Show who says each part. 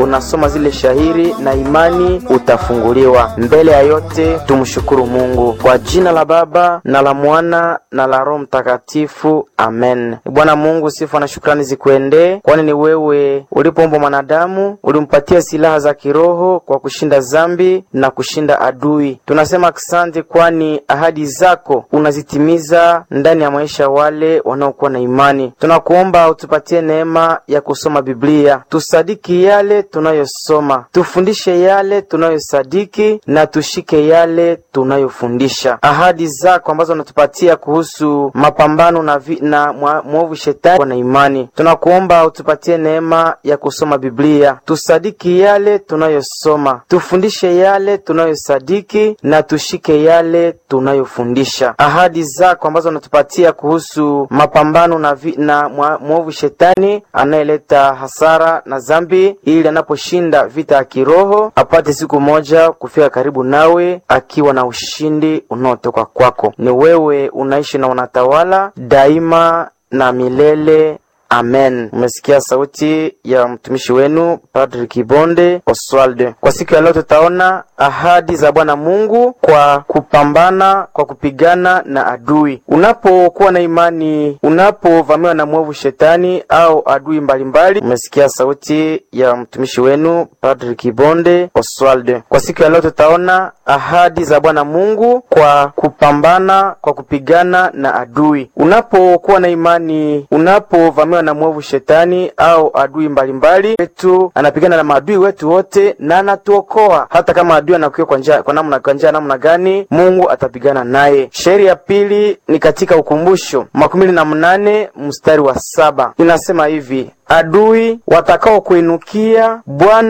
Speaker 1: unasoma zile shahiri na imani utafunguliwa. Mbele ya yote tumshukuru Mungu kwa jina la Baba na la Mwana na la Roho Mtakatifu, amen. Bwana Mungu, sifa na shukrani zikuendee, kwani ni wewe ulipoumbwa mwanadamu ulimpatia silaha za kiroho kwa kushinda zambi na kushinda adui. Tunasema asante, kwani ahadi zako unazitimiza ndani ya maisha wale wanaokuwa na imani. Tunakuomba utupatie neema ya kusoma Biblia, tusadiki yale tunayosoma, tufundishe yale tunayosadiki na tushike yale tunayofundisha. Ahadi zako ambazo unatupatia kuhusu mapambano na, vi, na mwovu shetani na imani, tunakuomba utupatie neema ya kusoma Biblia, tusadiki yale tunayosoma, tufundishe yale tunayosadiki na tushike yale tunayofundisha. Ahadi zako ambazo unatupatia kuhusu mapambano na, vi, na mwovu shetani anayeleta hasara na zambi, ili anaposhinda vita ya kiroho apate siku moja kufika karibu nawe akiwa na ushindi unaotoka kwako. Ni wewe unaishi na unatawala daima na milele. Amen. Umesikia sauti ya mtumishi wenu Padri Kibonde Oswald. Kwa siku ya leo tutaona ahadi za Bwana Mungu kwa kupambana, kwa kupigana na adui. Unapokuwa na imani, unapovamiwa na mwovu shetani au adui mbalimbali, umesikia sauti ya mtumishi wenu Padri Kibonde Oswald. Kwa siku ya leo tutaona ahadi za Bwana Mungu kwa kupambana, kwa kupigana na adui. Unapokuwa na imani, unapovamiwa na mwovu shetani au adui mbalimbali wetu, anapigana na maadui wetu wote na anatuokoa. Hata kama adui anakuwa kwa njia kwa namna kwa njia namna gani, Mungu atapigana naye. Shairi ya pili ni katika Ukumbusho makumi na mnane mstari wa saba inasema hivi: adui watakao kuinukia Bwana